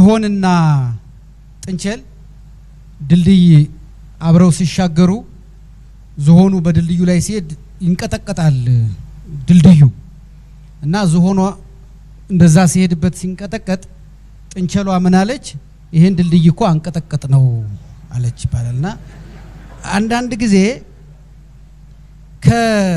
ዝሆንና ጥንቸል ድልድይ አብረው ሲሻገሩ ዝሆኑ በድልድዩ ላይ ሲሄድ ይንቀጠቀጣል ድልድዩ እና ዝሆኗ እንደዛ ሲሄድበት ሲንቀጠቀጥ ጥንቸሏ ምን አለች? ይሄን ድልድይ እኮ አንቀጠቀጥ ነው አለች ይባላል። እና አንዳንድ ጊዜ ከ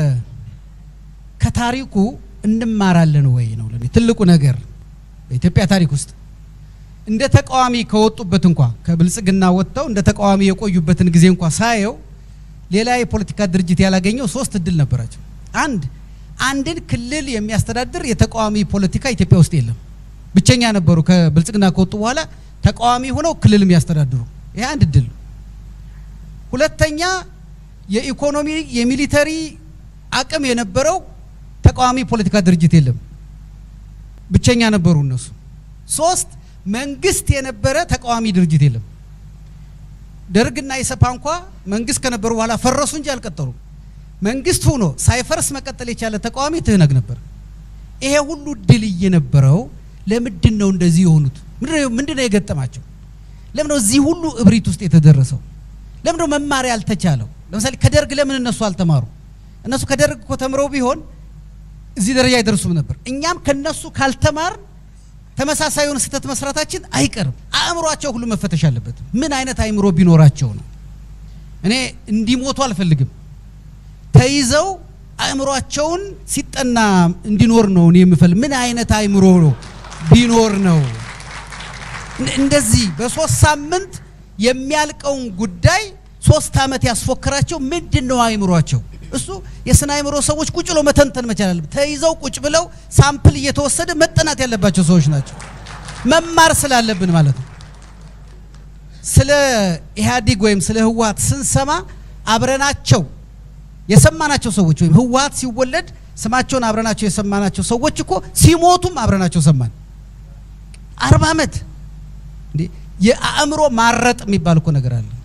ከታሪኩ እንማራለን ወይ ነው ለኔ ትልቁ ነገር በኢትዮጵያ ታሪክ ውስጥ እንደ ተቃዋሚ ከወጡበት እንኳ ከብልጽግና ወጥተው እንደ ተቃዋሚ የቆዩበትን ጊዜ እንኳ ሳየው ሌላ የፖለቲካ ድርጅት ያላገኘው ሶስት እድል ነበራቸው። አንድ አንድን ክልል የሚያስተዳድር የተቃዋሚ ፖለቲካ ኢትዮጵያ ውስጥ የለም። ብቸኛ ነበሩ። ከብልጽግና ከወጡ በኋላ ተቃዋሚ ሆነው ክልል የሚያስተዳድሩ ይሄ አንድ እድል ነው። ሁለተኛ የኢኮኖሚ የሚሊተሪ አቅም የነበረው ተቃዋሚ ፖለቲካ ድርጅት የለም። ብቸኛ ነበሩ እነሱ። ሶስት መንግስት የነበረ ተቃዋሚ ድርጅት የለም። ደርግና ኢሰፓ እንኳ መንግስት ከነበሩ በኋላ ፈረሱ እንጂ አልቀጠሉም። መንግስት ሆኖ ሳይፈርስ መቀጠል የቻለ ተቃዋሚ ትህነግ ነበር። ይሄ ሁሉ ድል እየነበረው ለምንድን ነው እንደዚህ የሆኑት? ምንድን ነው የገጠማቸው? ለምን ነው እዚህ ሁሉ እብሪት ውስጥ የተደረሰው? ለምን ነው መማር ያልተቻለው? ለምሳሌ ከደርግ ለምን እነሱ አልተማሩ? እነሱ ከደርግ እኮ ተምረው ቢሆን እዚህ ደረጃ አይደርሱም ነበር። እኛም ከነሱ ካልተማር ተመሳሳይ የሆነ ስህተት መስራታችን አይቀርም። አእምሯቸው ሁሉ መፈተሽ አለበት። ምን አይነት አእምሮ ቢኖራቸው ነው? እኔ እንዲሞቱ አልፈልግም። ተይዘው አእምሯቸውን ሲጠና እንዲኖር ነው እኔ የምፈልግ። ምን አይነት አእምሮ ነው ቢኖር ነው እንደዚህ በሶስት ሳምንት የሚያልቀውን ጉዳይ ሶስት ዓመት ያስፎክራቸው? ምንድን ነው አእምሯቸው? እሱ የስነ አእምሮ ሰዎች ቁጭ ብለው መተንተን መቻል አለበት። ተይዘው ቁጭ ብለው ሳምፕል እየተወሰደ መጠናት ያለባቸው ሰዎች ናቸው። መማር ስላለብን ማለት ነው። ስለ ኢህአዲግ ወይም ስለ ህወሀት ስንሰማ አብረናቸው የሰማናቸው ሰዎች ወይም ህወሀት ሲወለድ ስማቸውን አብረናቸው የሰማናቸው ሰዎች እኮ ሲሞቱም አብረናቸው ሰማን። አርባ ዓመት እንዴ! የአእምሮ ማረጥ የሚባል እኮ ነገር አለ።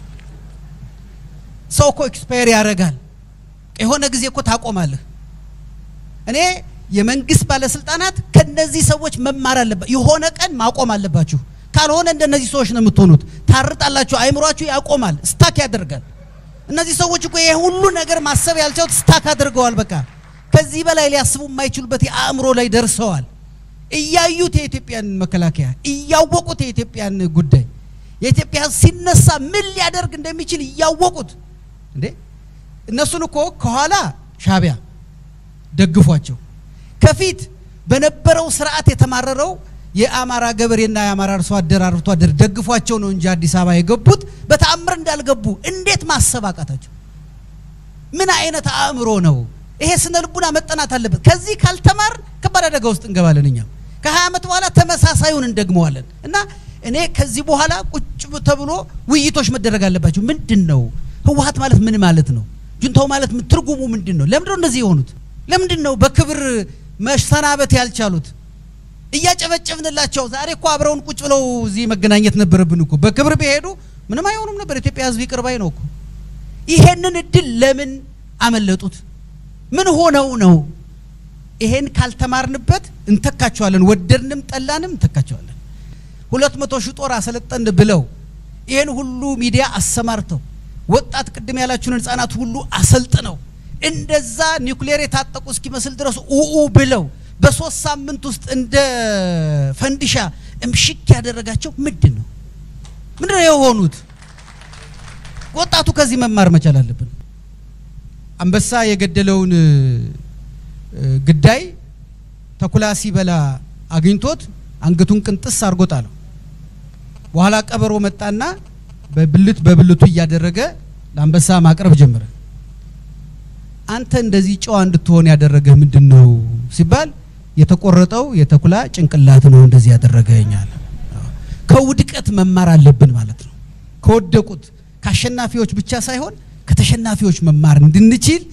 ሰው እኮ ኤክስፓየር ያደርጋል። የሆነ ጊዜ እኮ ታቆማለህ። እኔ የመንግስት ባለስልጣናት ከነዚህ ሰዎች መማር አለባ የሆነ ቀን ማቆም አለባችሁ። ካልሆነ እንደነዚህ ሰዎች ነው የምትሆኑት። ታርጣላችሁ፣ አይምሯችሁ ያቆማል፣ ስታክ ያደርጋል። እነዚህ ሰዎች እኮ ይሄ ሁሉ ነገር ማሰብ ያልቻሉት ስታክ አድርገዋል። በቃ ከዚህ በላይ ሊያስቡ የማይችሉበት የአእምሮ ላይ ደርሰዋል። እያዩት የኢትዮጵያን መከላከያ እያወቁት የኢትዮጵያን ጉዳይ የኢትዮጵያ ሕዝብ ሲነሳ ምን ሊያደርግ እንደሚችል እያወቁት እንዴ እነሱን እኮ ከኋላ ሻቢያ ደግፏቸው ከፊት በነበረው ስርዓት የተማረረው የአማራ ገበሬና የአማራ አርሶ አደር አርብቶ አደር ደግፏቸው ነው እንጂ አዲስ አበባ የገቡት በተአምር እንዳልገቡ እንዴት ማሰብ አቃታቸው? ምን አይነት አእምሮ ነው ይሄ? ስነ ልቡና መጠናት አለበት። ከዚህ ካልተማር ከባድ አደጋ ውስጥ እንገባለን። እኛም ከሀያ ዓመት በኋላ ተመሳሳዩን እንደግመዋለን። እና እኔ ከዚህ በኋላ ቁጭ ተብሎ ውይይቶች መደረግ አለባቸው። ምንድን ነው ህወሀት ማለት ምን ማለት ነው? ጁንታው ማለት ትርጉሙ ምንድን ነው? ለምንድን ነው እንደዚህ የሆኑት? ለምንድን ነው በክብር መሰናበት ያልቻሉት? እያጨበጨብንላቸው ዛሬ እኮ አብረውን ቁጭ ብለው እዚህ መገናኘት ነበረብን እኮ። በክብር ቢሄዱ ምንም አይሆኑም ነበር። ኢትዮጵያ ህዝብ ይቅር ባይ ነው እኮ። ይሄንን እድል ለምን አመለጡት? ምን ሆነው ነው? ይሄን ካልተማርንበት እንተካቸዋለን። ወደድንም ጠላንም እንተካቸዋለን። ሁለት መቶ ሺህ ጦር አሰለጠን ብለው ይሄን ሁሉ ሚዲያ አሰማርተው ወጣት ቅድም ያላችሁን ህጻናት ሁሉ አሰልጥነው እንደዛ ኒውክሌር የታጠቁ እስኪመስል ድረስ ኡኡ ብለው በሶስት ሳምንት ውስጥ እንደ ፈንዲሻ እምሽክ ያደረጋቸው ምንድን ነው? ምንድን ነው የሆኑት? ወጣቱ ከዚህ መማር መቻል አለብን። አንበሳ የገደለውን ግዳይ ተኩላ ሲበላ አግኝቶት አንገቱን ቅንጥስ አድርጎ ጣለው። በኋላ ቀበሮ መጣና በብልት በብልቱ እያደረገ ለአንበሳ ማቅረብ ጀመረ። አንተ እንደዚህ ጨዋ እንድትሆን ያደረገህ ምንድን ነው ሲባል የተቆረጠው የተኩላ ጭንቅላት ነው እንደዚህ ያደረገኛል። ከውድቀት መማር አለብን ማለት ነው። ከወደቁት ከአሸናፊዎች ብቻ ሳይሆን ከተሸናፊዎች መማር እንድንችል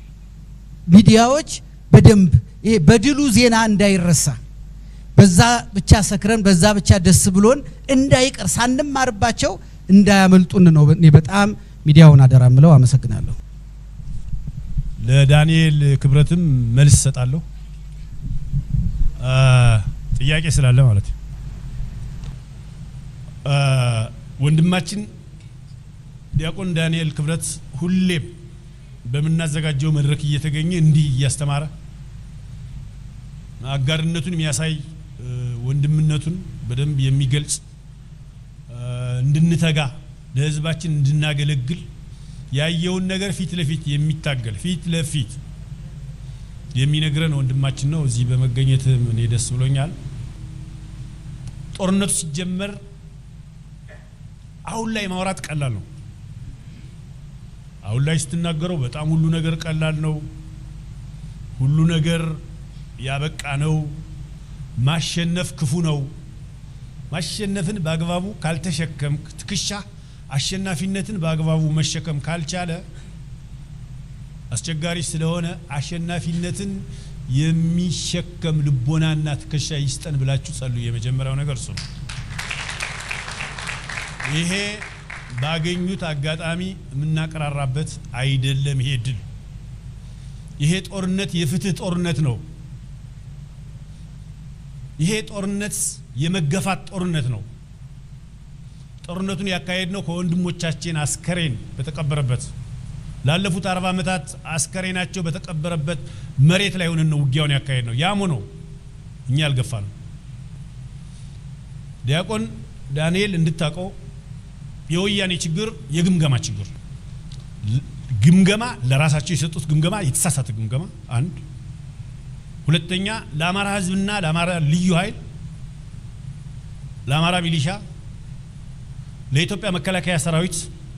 ሚዲያዎች በደንብ ይሄ በድሉ ዜና እንዳይረሳ በዛ ብቻ ሰክረን በዛ ብቻ ደስ ብሎን እንዳይቀር ሳንማርባቸው እንዳያመልጡን ነው። እኔ በጣም ሚዲያውን አደራ ምለው። አመሰግናለሁ። ለዳንኤል ክብረትም መልስ እሰጣለሁ። ጥያቄ ስላለ ማለት ነው። ወንድማችን ዲያቆን ዳንኤል ክብረት ሁሌም በምናዘጋጀው መድረክ እየተገኘ እንዲህ እያስተማረ አጋርነቱን የሚያሳይ ወንድምነቱን በደንብ የሚገልጽ እንድንተጋ ለሕዝባችን እንድናገለግል ያየውን ነገር ፊት ለፊት የሚታገል ፊት ለፊት የሚነግረን ወንድማችን ነው። እዚህ በመገኘት እኔ ደስ ብሎኛል። ጦርነቱ ሲጀመር አሁን ላይ ማውራት ቀላል ነው። አሁን ላይ ስትናገረው በጣም ሁሉ ነገር ቀላል ነው። ሁሉ ነገር ያበቃ ነው። ማሸነፍ ክፉ ነው። ማሸነፍን በአግባቡ ካልተሸከምክ ትከሻ አሸናፊነትን በአግባቡ መሸከም ካልቻለ አስቸጋሪ ስለሆነ አሸናፊነትን የሚሸከም ልቦናና ትከሻ ይስጠን ብላችሁ ጸሉ። የመጀመሪያው ነገር እሱ ነው። ይሄ ባገኙት አጋጣሚ የምናቀራራበት አይደለም። ይሄ ድል ይሄ ጦርነት የፍትህ ጦርነት ነው። ይሄ ጦርነት የመገፋት ጦርነት ነው። ጦርነቱን ያካሄድ ነው ከወንድሞቻችን አስከሬን በተቀበረበት ላለፉት አርባ ዓመታት አስከሬናቸው በተቀበረበት መሬት ላይ ሆነን ነው ውጊያውን ያካሄድ ነው። ያም ሆኖ እኛ አልገፋ ነው። ዲያቆን ዳንኤል እንድታውቀው የወያኔ ችግር የግምገማ ችግር ግምገማ ለራሳቸው የሰጡት ግምገማ የተሳሳተ ግምገማ አንድ ሁለተኛ ለአማራ ሕዝብና ለአማራ ልዩ ኃይል ለአማራ ሚሊሻ ለኢትዮጵያ መከላከያ ሰራዊት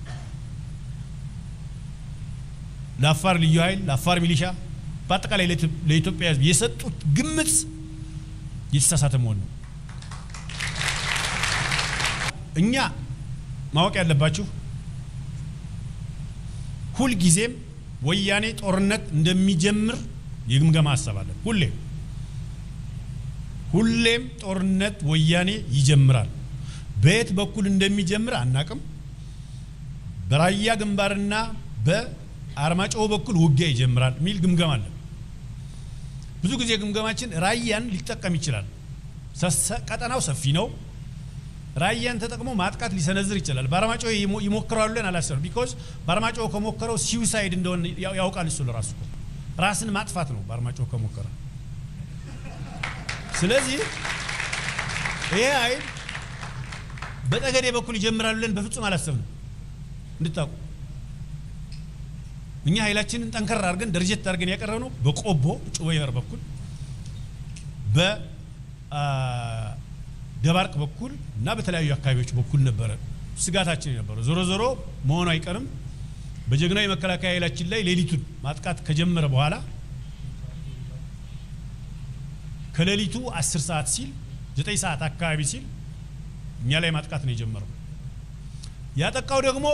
ለአፋር ልዩ ኃይል ለአፋር ሚሊሻ በአጠቃላይ ለኢትዮጵያ ሕዝብ የሰጡት ግምት የተሳሳተ መሆን ነው። እኛ ማወቅ ያለባችሁ ሁልጊዜም ወያኔ ጦርነት እንደሚጀምር የግምገማ ሀሳብ አለን። ሁሌም ሁሌም ጦርነት ወያኔ ይጀምራል። በየት በኩል እንደሚጀምር አናቅም። በራያ ግንባርና በአርማጭሆ በኩል ውጊያ ይጀምራል የሚል ግምገማ አለን። ብዙ ጊዜ ግምገማችን ራያን ሊጠቀም ይችላል። ቀጠናው ሰፊ ነው። ራያን ተጠቅሞ ማጥቃት ሊሰነዝር ይችላል። በአርማጭሆ ይሞክራሉ ብለን አላሰብንም። ቢኮዝ በአርማጭሆ ከሞከረው ሲውሳይድ እንደሆነ ያውቃል። እሱ ለራሱ ራስን ማጥፋት ነው በአርማጭሆ ከሞከረ። ስለዚህ ይሄ ኃይል በጠገዴ በኩል ይጀምራሉ ብለን በፍጹም አላሰብንም። እንድታውቁ እኛ ኃይላችንን ጠንከር አድርገን ደረጀት አድርገን ያቀረብ ነው በቆቦ ጩበይበር በኩል በደባርቅ በኩል እና በተለያዩ አካባቢዎች በኩል ነበረ ስጋታችን የነበረው። ዞሮ ዞሮ መሆኑ አይቀርም። በጀግናዊ መከላከያ ኃይላችን ላይ ሌሊቱን ማጥቃት ከጀመረ በኋላ ከሌሊቱ አስር ሰዓት ሲል ዘጠኝ ሰዓት አካባቢ ሲል እኛ ላይ ማጥቃት ነው የጀመረው። ያጠቃው ደግሞ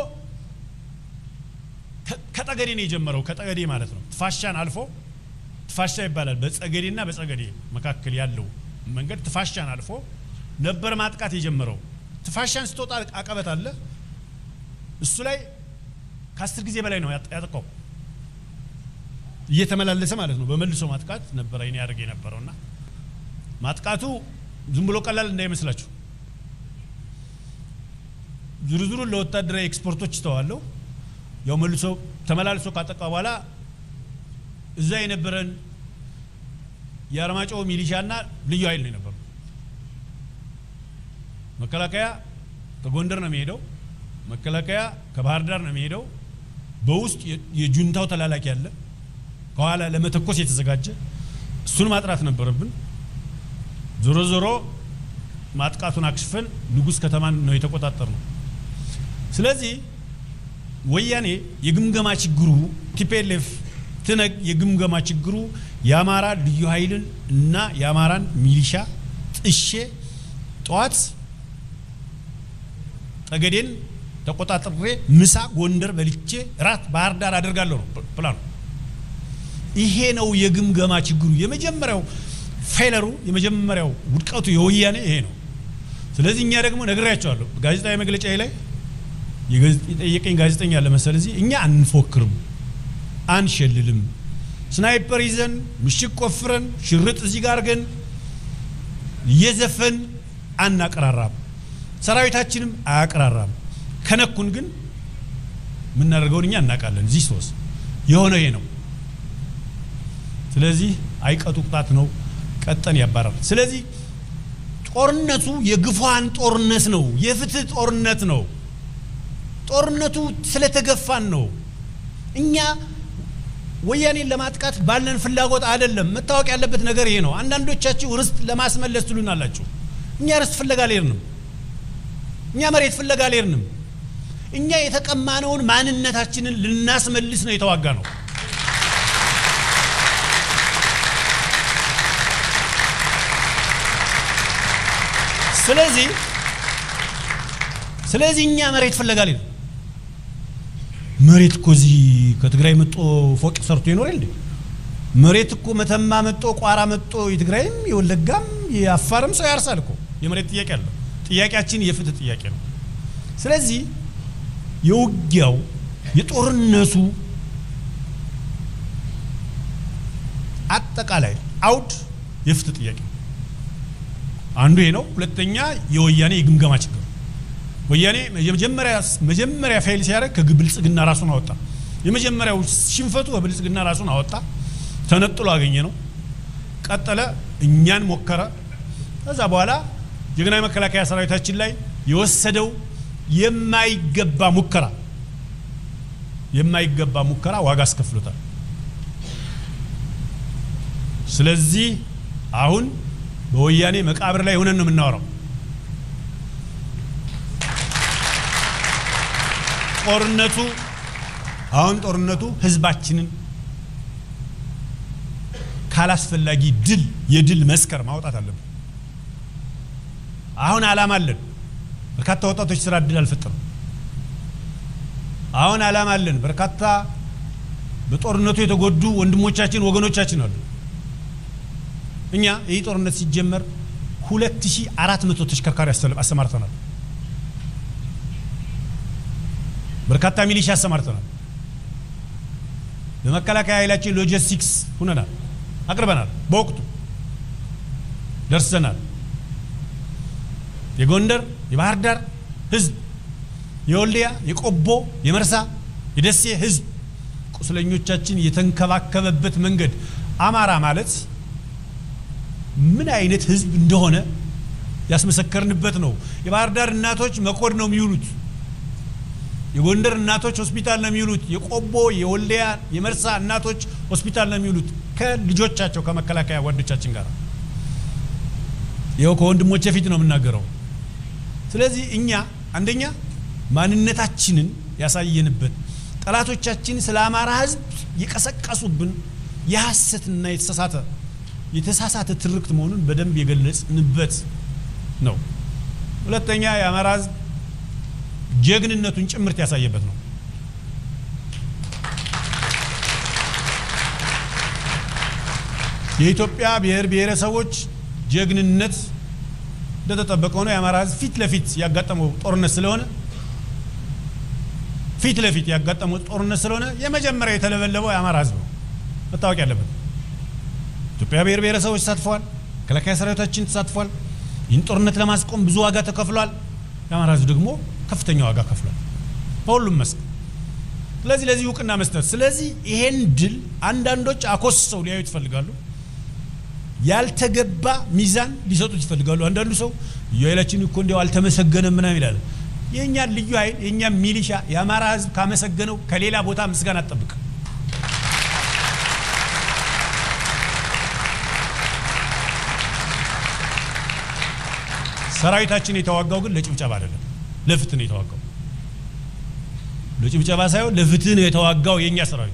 ከጠገዴ ነው የጀመረው። ከጠገዴ ማለት ነው ትፋሻን አልፎ ትፋሻ ይባላል። በጸገዴና በጸገዴ መካከል ያለው መንገድ ትፋሻን አልፎ ነበር ማጥቃት የጀመረው። ትፋሻን ስትወጣ አቀበት አለ። እሱ ላይ ከአስር ጊዜ በላይ ነው ያጠቃው እየተመላለሰ ማለት ነው። በመልሶ ማጥቃት ነበረ ይኔ ያደርግ የነበረውና ማጥቃቱ ዝም ብሎ ቀላል እንዳይመስላችሁ ዝርዝሩን ለወታደራዊ ኤክስፖርቶች ይተዋለሁ። ያው መልሶ ተመላልሶ ካጠቃ በኋላ እዛ የነበረን የአርማጭሆ ሚሊሻና ልዩ ኃይል ነው የነበረው። መከላከያ ከጎንደር ነው የሚሄደው። መከላከያ ከባህር ዳር ነው የሚሄደው። በውስጥ የጁንታው ተላላኪ አለ፣ ከኋላ ለመተኮስ የተዘጋጀ እሱን ማጥራት ነበረብን። ዞሮ ዞሮ ማጥቃቱን አክሽፈን ንጉሥ ከተማን ነው የተቆጣጠር ነው። ስለዚህ ወያኔ የግምገማ ችግሩ ቲፒኤልኤፍ ትነግ የግምገማ ችግሩ የአማራ ልዩ ኃይልን እና የአማራን ሚሊሻ ጥሼ ጠዋት ጠገዴን ተቆጣጥሬ ምሳ ጎንደር በልቼ ራት ባህር ዳር አደርጋለሁ ነው ፕላኑ። ይሄ ነው የግምገማ ችግሩ። የመጀመሪያው ፌለሩ የመጀመሪያው ውድቀቱ የወያኔ ይሄ ነው። ስለዚህ እኛ ደግሞ ነግሬያቸዋለሁ ጋዜጣዊ መግለጫ ላይ የጠየቀኝ ጋዜጠኛ አለ መሰል እዚህ እኛ አንፎክርም፣ አንሸልልም፣ ስናይፐር ይዘን ምሽግ ቆፍረን ሽርጥ እዚህ ጋር ግን እየዘፈን አናቀራራም። ሰራዊታችንም አያቀራራም። ከነኩን ግን የምናደርገውን እኛ እናውቃለን። እዚህ ሶስ የሆነ ይሄ ነው። ስለዚህ አይቀጡ ቅጣት ነው፣ ቀጠን ያባራል። ስለዚህ ጦርነቱ የግፏን ጦርነት ነው፣ የፍትህ ጦርነት ነው። ጦርነቱ ስለተገፋን ነው። እኛ ወያኔን ለማጥቃት ባለን ፍላጎት አይደለም። መታወቅ ያለበት ነገር ይሄ ነው። አንዳንዶቻችሁ ርስት ለማስመለስ ትሉናላችሁ። እኛ ርስት ፍለጋ አልሄድንም። እኛ መሬት ፍለጋ አልሄድንም። እኛ የተቀማነውን ማንነታችንን ልናስመልስ ነው የተዋጋ ነው። ስለዚህ ስለዚህ እኛ መሬት ፍለጋ አልሄድንም። መሬት እኮ እዚህ ከትግራይ መጦ ፎቅ ሰርቶ ይኖራል እንዴ? መሬት እኮ መተማ መጦ ቋራ መጦ የትግራይም የወለጋም የአፋርም ሰው ያርሳል እኮ። የመሬት ጥያቄ አለው። ጥያቄያችን የፍትህ ጥያቄ ነው። ስለዚህ የውጊያው የጦርነቱ አጠቃላይ አውድ የፍትህ ጥያቄ ነው። አንዱ ይሄ ነው። ሁለተኛ የወያኔ የግምገማ ችግር ወያኔ የመጀመሪያ መጀመሪያ ፌል ሲያደርግ ከብልጽግና ራሱን አወጣ። የመጀመሪያው ሽንፈቱ በብልጽግና ራሱን አወጣ፣ ተነጥሎ አገኘ ነው። ቀጠለ፣ እኛን ሞከረ። ከዛ በኋላ ጀግና መከላከያ ሰራዊታችን ላይ የወሰደው የማይገባ ሙከራ የማይገባ ሙከራ ዋጋ አስከፍሎታል። ስለዚህ አሁን በወያኔ መቃብር ላይ ሆነን ነው የምናወራው። ጦርነቱ አሁን ጦርነቱ ህዝባችንን ካላስፈላጊ ድል የድል መስከር ማውጣት አለብን። አሁን አላማ አለን። በርካታ ወጣቶች ስራ እድል አልፈጠሩም። አሁን አላማ አለን። በርካታ በጦርነቱ የተጎዱ ወንድሞቻችን ወገኖቻችን አሉ። እኛ ይህ ጦርነት ሲጀመር 2400 ተሽከርካሪ አሰማርተናል። በርካታ ሚሊሻ አሰማርተናል። በመከላከያ ኃይላችን ሎጂስቲክስ ሁነናል፣ አቅርበናል። በወቅቱ ደርሰናል። የጎንደር የባህር ዳር ህዝብ፣ የወልዲያ፣ የቆቦ፣ የመርሳ፣ የደሴ ህዝብ ቁስለኞቻችን የተንከባከበበት መንገድ አማራ ማለት ምን አይነት ህዝብ እንደሆነ ያስመሰከርንበት ነው። የባህር ዳር እናቶች መኮድ ነው የሚውሉት። የጎንደር እናቶች ሆስፒታል ነው የሚውሉት። የቆቦ፣ የወልዲያ፣ የመርሳ እናቶች ሆስፒታል ነው የሚውሉት ከልጆቻቸው ከመከላከያ ጓዶቻችን ጋር። ይኸው ከወንድሞቼ ፊት ነው የምናገረው። ስለዚህ እኛ አንደኛ ማንነታችንን ያሳየንበት ጠላቶቻችን ስለ አማራ ህዝብ የቀሰቀሱብን የሐሰትና የተሳሳተ የተሳሳተ ትርክት መሆኑን በደንብ የገለጽንበት ነው። ሁለተኛ የአማራ ህዝብ ጀግንነቱን ጭምርት ያሳየበት ነው። የኢትዮጵያ ብሔር ብሔረሰቦች ጀግንነት እንደተጠበቀ ሆኖ የአማራ ህዝብ ፊት ለፊት ያጋጠመው ጦርነት ስለሆነ ፊት ለፊት ያጋጠመው ጦርነት ስለሆነ የመጀመሪያ የተለበለበው የአማራ ህዝብ ነው መታወቅ ያለበት። ኢትዮጵያ ብሔር ብሔረሰቦች ተሳትፈዋል። መከላከያ ሰራዊታችን ተሳትፏል። ይህን ጦርነት ለማስቆም ብዙ ዋጋ ተከፍሏል። የአማራ ህዝብ ደግሞ ከፍተኛ ዋጋ ከፍሏል በሁሉም መስክ። ስለዚህ ለዚህ እውቅና መስጠት ስለዚህ ይሄን ድል አንዳንዶች አኮስሰው ሊያዩት ይፈልጋሉ። ያልተገባ ሚዛን ሊሰጡት ይፈልጋሉ። አንዳንዱ ሰው ልዩ ኃይላችን እኮ እንዲያው አልተመሰገነም ምናምን ይላል። የእኛን ልዩ ኃይል የእኛን ሚሊሻ የአማራ ህዝብ ካመሰገነው ከሌላ ቦታ ምስጋና አትጠብቅ። ሰራዊታችን የተዋጋው ግን ለጭብጨባ አይደለም፣ ለፍትህ ነው የተዋጋው። ለጭብጨባ ሳይሆን ለፍትህ ነው የተዋጋው የእኛ ሰራዊት።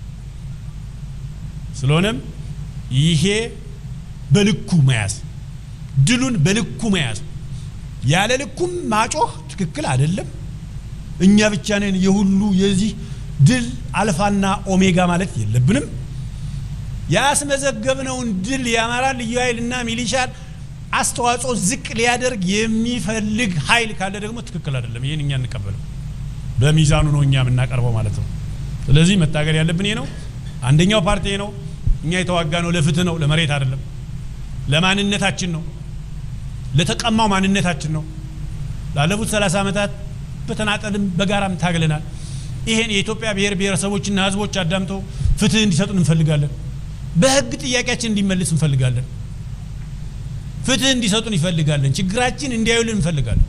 ስለሆነም ይሄ በልኩ መያዝ፣ ድሉን በልኩ መያዝ፣ ያለ ልኩም ማጮህ ትክክል አይደለም። እኛ ብቻ ነን የሁሉ የዚህ ድል አልፋና ኦሜጋ ማለት የለብንም። ያስመዘገብነውን ድል የአማራ ልዩ ኃይልና ሚሊሻን አስተዋጽኦ ዝቅ ሊያደርግ የሚፈልግ ኃይል ካለ ደግሞ ትክክል አይደለም። ይህን እኛ እንቀበለው። በሚዛኑ ነው እኛ የምናቀርበው ማለት ነው። ስለዚህ መታገል ያለብን ይሄ ነው። አንደኛው ፓርቲ ነው። እኛ የተዋጋ ነው ለፍትህ ነው፣ ለመሬት አይደለም። ለማንነታችን ነው፣ ለተቀማው ማንነታችን ነው። ላለፉት 30 ዓመታት በተናጠልም በጋራም ታግለናል። ይሄን የኢትዮጵያ ብሔር ብሔረሰቦችና ህዝቦች አዳምጠው ፍትህ እንዲሰጡን እንፈልጋለን። በህግ ጥያቄያችን እንዲመልስ እንፈልጋለን። ፍትህ እንዲሰጡን እንፈልጋለን። ችግራችን እንዲያዩልን እንፈልጋለን።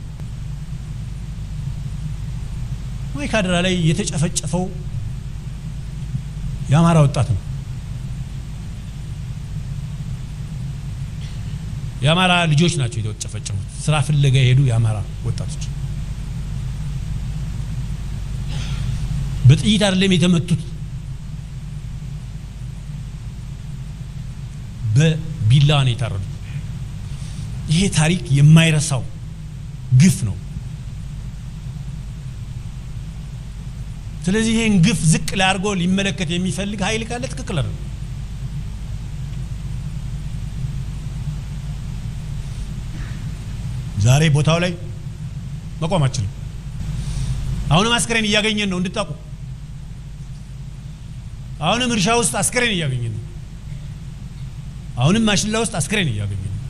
ማይካድራ ላይ የተጨፈጨፈው የአማራ ወጣት ነው። የአማራ ልጆች ናቸው የተጨፈጨፉት። ስራ ፍለጋ የሄዱ የአማራ ወጣቶች በጥይት አይደለም የተመቱት፣ በቢላዋ ነው የታረዱት። ይሄ ታሪክ የማይረሳው ግፍ ነው። ስለዚህ ይሄን ግፍ ዝቅ ላድርጎ ሊመለከት የሚፈልግ ኃይል ካለ ትክክል አይደለም። ዛሬ ቦታው ላይ መቆም አችልም። አሁንም አስክሬን እያገኘን ነው እንድታውቁ። አሁንም እርሻ ውስጥ አስክሬን እያገኘን ነው። አሁንም ማሽላ ውስጥ አስክሬን እያገኘን ነው።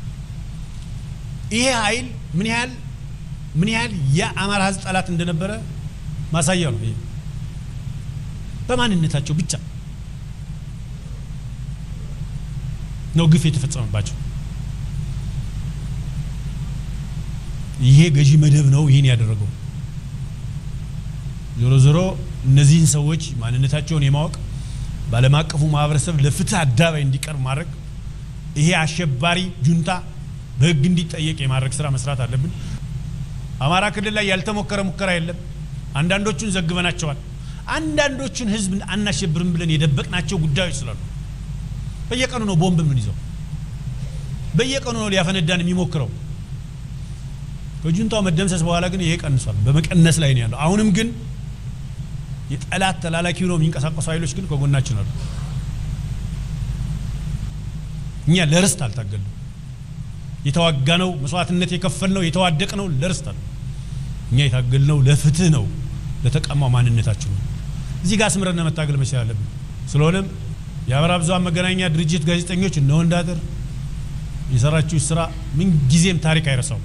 ይሄ ኃይል ምን ያህል ምን ያህል የአማራ ሕዝብ ጠላት እንደነበረ ማሳያ ነው። ይሄ በማንነታቸው ብቻ ነው ግፍ የተፈጸመባቸው። ይሄ ገዢ መደብ ነው ይህን ያደረገው። ዞሮ ዞሮ እነዚህን ሰዎች ማንነታቸውን የማወቅ በዓለም አቀፉ ማህበረሰብ ለፍትህ አደባባይ እንዲቀርብ ማድረግ ይሄ አሸባሪ ጁንታ በህግ እንዲጠየቅ የማድረግ ስራ መስራት አለብን። አማራ ክልል ላይ ያልተሞከረ ሙከራ የለም። አንዳንዶቹን ዘግበናቸዋል። አንዳንዶቹን ህዝብ አናሸብርም ብለን የደበቅናቸው ጉዳዮች ስላሉ በየቀኑ ነው ቦምብ ምን ይዘው በየቀኑ ነው ሊያፈነዳን የሚሞክረው። ከጁንታው መደምሰስ በኋላ ግን ይሄ ቀንሷል። በመቀነስ ላይ ነው ያለው። አሁንም ግን የጠላት ተላላኪ ሆነው የሚንቀሳቀሱ ኃይሎች ግን ከጎናችን አሉ። እኛ ለርስት አልታገልንም። የተዋጋነው መስዋዕትነት የከፈልነው የተዋደቅነው ለርስት አለ። እኛ የታገልነው ለፍትህ ነው፣ ለተቀማው ማንነታችን ነው። እዚህ ጋር ስምረን መታገል መቻል አለብን። ስለሆነም የአማራ ብዙኃን መገናኛ ድርጅት ጋዜጠኞች እነ ወንዳጥር የሰራችሁ ስራ ምን ጊዜም ታሪክ አይረሳው።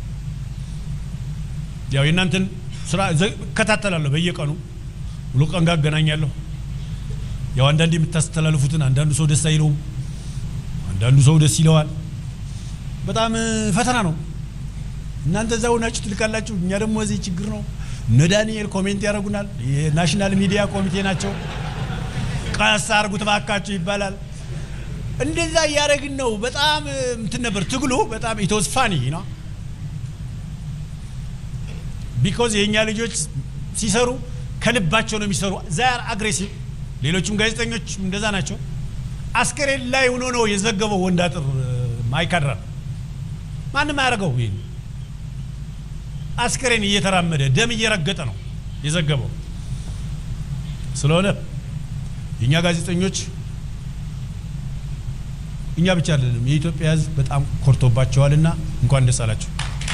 ያው የእናንተን ስራ እከታተላለሁ በየቀኑ ሙሉ ቀን ጋር አገናኛለሁ። ያው አንዳንድ የምታስተላልፉትን አንዳንዱ ሰው ደስ አይለውም፣ አንዳንዱ ሰው ደስ ይለዋል። በጣም ፈተና ነው። እናንተ እዛው ናችሁ ትልካላችሁ፣ እኛ ደግሞ እዚህ ችግር ነው። እነ ዳንኤል ኮሜንት ያደርጉናል። የናሽናል ሚዲያ ኮሚቴ ናቸው። ቀስ አድርጉት እባካችሁ ይባላል። እንደዛ እያደረግን ነው። በጣም እንትን ነበር ትግሉ። በጣም ኢትወዝ ፋኒ ነው ቢኮዝ የእኛ ልጆች ሲሰሩ ከልባቸው ነው የሚሰሩ። ዛር አግሬሲቭ። ሌሎችም ጋዜጠኞች እንደዛ ናቸው። አስከሬን ላይ ሆኖ ነው የዘገበው ወንዳጥር ማይካድራ። ማንም አያደርገው። ይሄ አስከሬን እየተራመደ ደም እየረገጠ ነው የዘገበው። ስለሆነ የእኛ ጋዜጠኞች እኛ ብቻ አይደለም የኢትዮጵያ ሕዝብ በጣም ኮርቶባቸዋልና እንኳን ደስ አላቸው።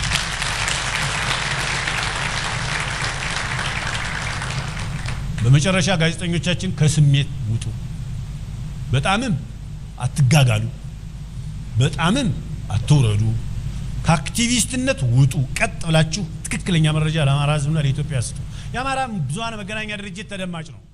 በመጨረሻ ጋዜጠኞቻችን ከስሜት ውጡ። በጣምም አትጋጋሉ፣ በጣምም አትውረዱ። ከአክቲቪስትነት ውጡ። ቀጥ ብላችሁ ትክክለኛ መረጃ ለአማራ ህዝብና ለኢትዮጵያ ስጡ። የአማራ ብዙኃን መገናኛ ድርጅት ተደማጭ ነው።